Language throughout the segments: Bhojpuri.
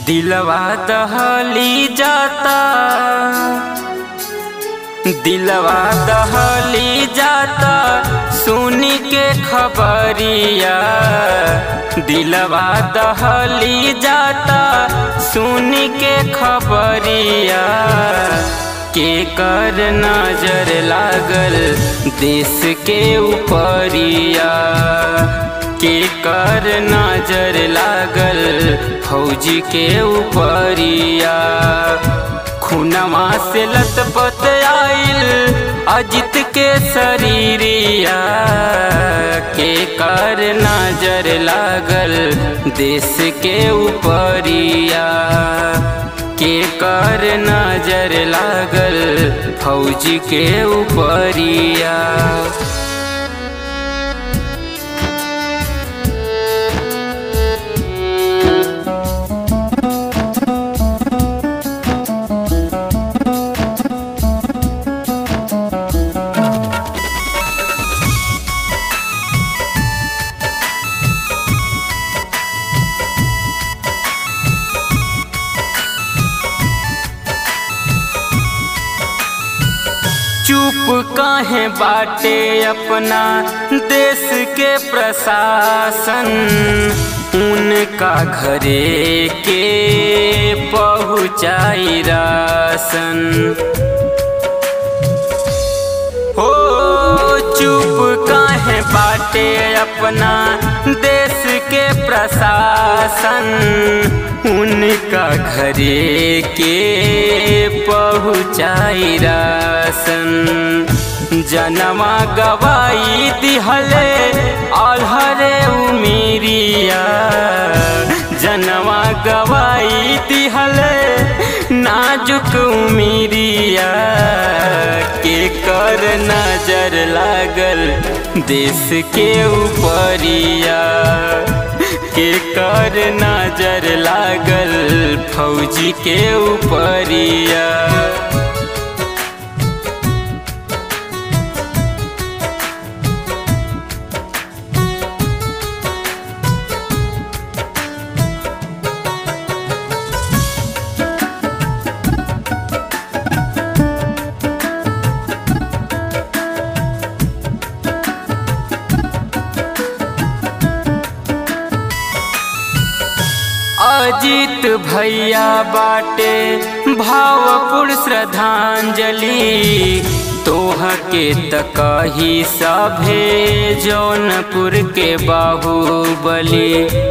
दिलवा दहली जाता दिलवा दहली जाता सुनी के खबरिया दिलवा दहली जाता सुनी के खबरिया के कर नजर लागल देश के ऊपरिया के कर नजर लागल फौजी के ऊपरिया खुनवा से लतपत आइल अजित के शरीरिया के कर नजर लागल देश के ऊपरिया के कर नजर लागल फौजी के ऊपरिया चुप काहे बाटे अपना देश के प्रशासन उनका घरे के पहुँचाई राशन हो चुप काहे बाटे अपना देश के प्रशासन उनका घरे के पहुँचाई राशन जनवा गवाई दिहले अलहरे उमीरिया जनवा गवाई दिहले नाजुक उमीरिया के कर नजर लागल देश के ऊपरिया के कर नजर लागल फौजी के ऊपरिया अजित भैया बाटे भावपुर श्रद्धांजलि तोह के तकही सभे जौनपुर के बाहुबली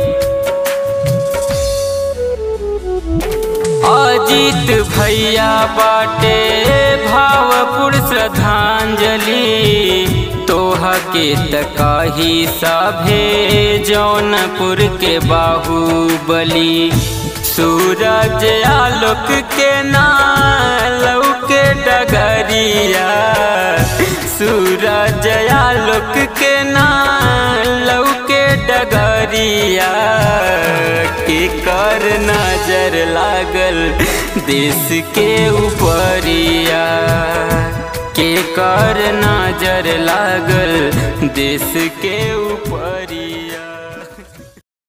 अजित भैया बाटे भावपुर श्रद्धांजलि तोह के तकाही सभे जौनपुर के बाहुबली सूरज आलोक के नालौ के डगरिया सूरज आलोक के नालौ के डगरिया के कर नजर लागल देश के ऊपरिया के कर नजर लागल देश के ऊपर